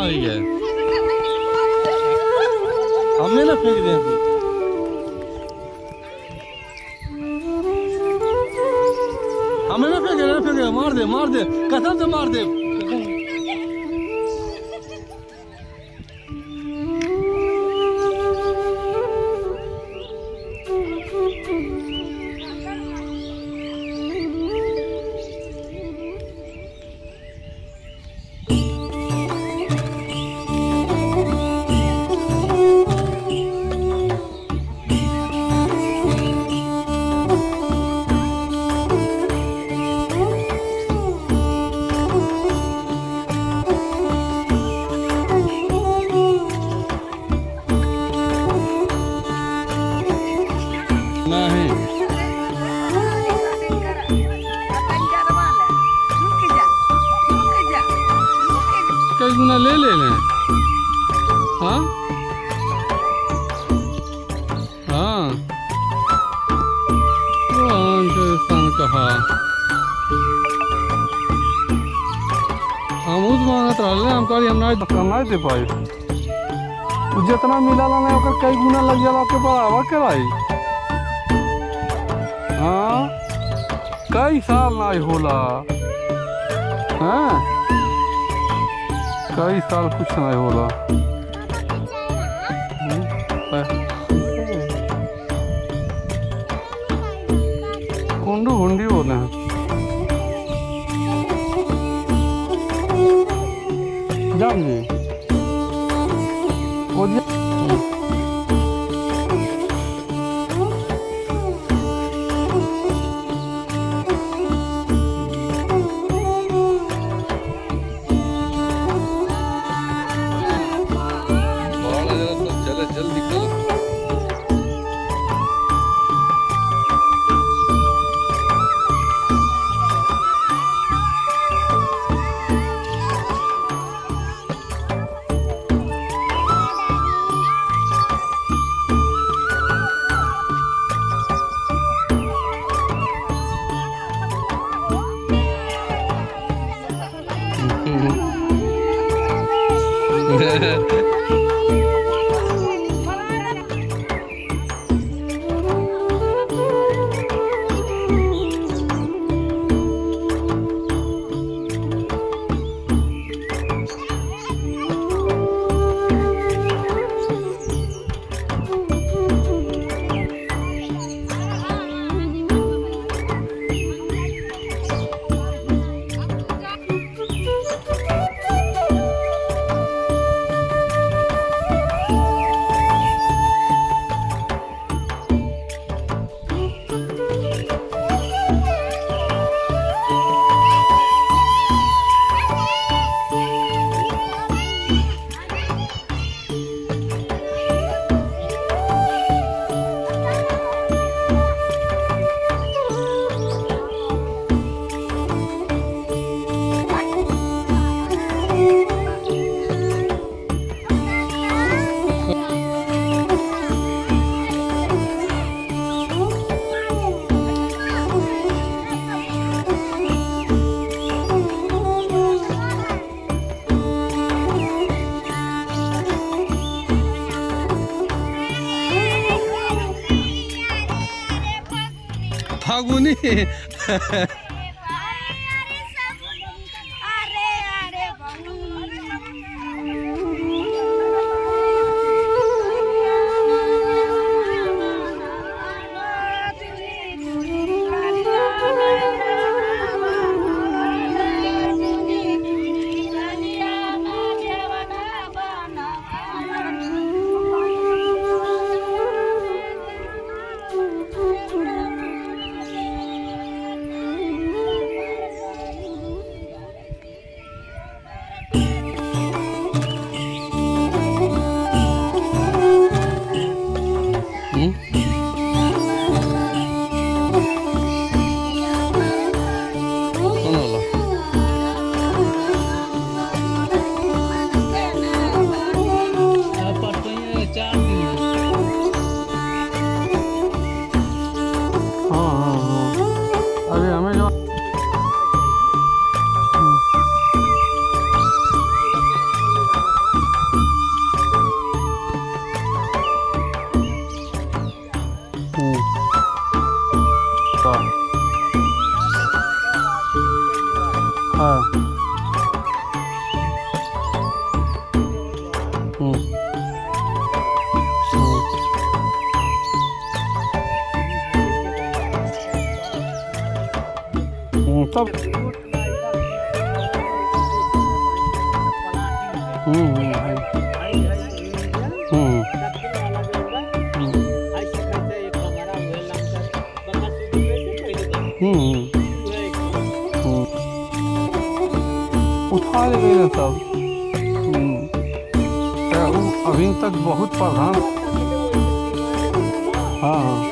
आ गई है हमें ना फेंक दें तू हमें ना फेंके ना फेंके मार दे मार दे कसम से मार दे नहीं कई गुना ले ले लें हाँ हाँ कौन से स्थान कहा हम उस मांगत रहले हम कहली हम नहीं कमाई दे पाई उ जितना मिलला नहीं ओकर कई गुना लग जाला के बराबर के भाई हाँ कई साल नहीं होला हाँ कई साल कुछ नहीं होला हम्म, पर- कुंडू हुंडी बोले हैं जान जी वो जी- चले जल्दी करो फागुनी सब हम्म हम्म हम्म हम्म हम्म हम्म उठा ले गए सब हम्म तो उ अभी तक बहुत प्रधान हाँ हाँ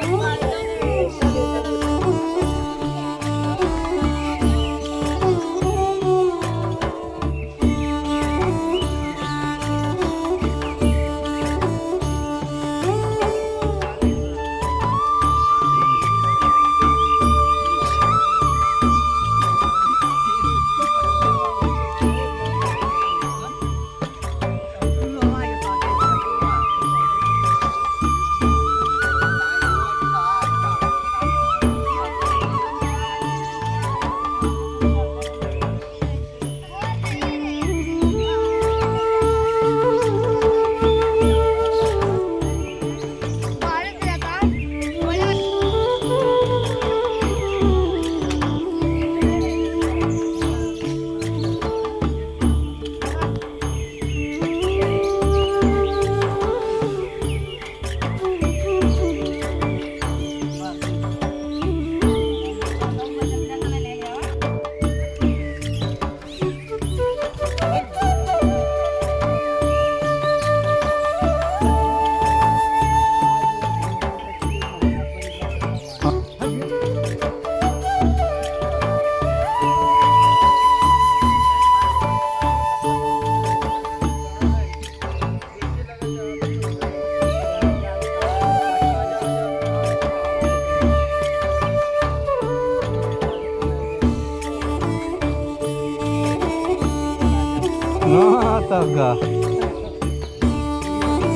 हाँ तब का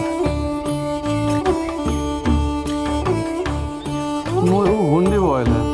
वो गुंडी बॉयल है